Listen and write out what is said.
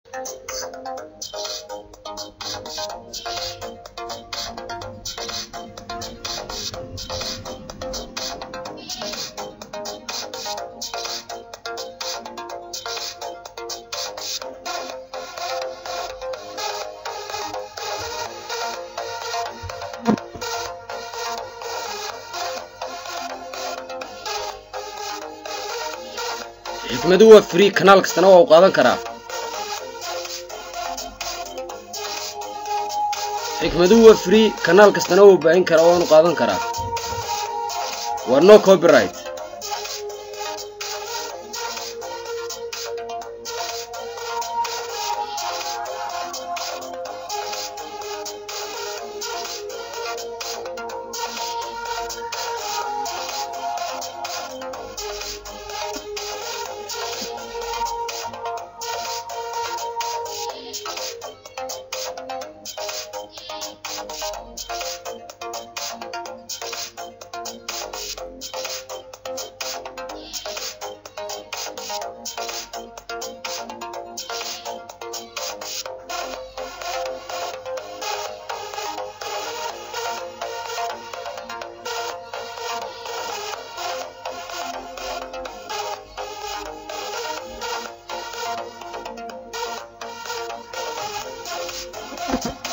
xikmadu waa free kanaal kastana waa u qaadan karaa xikmadu waa free kanaal kastana waa u baahin karaa waanu qaadan karaa waa no copyright Thank you.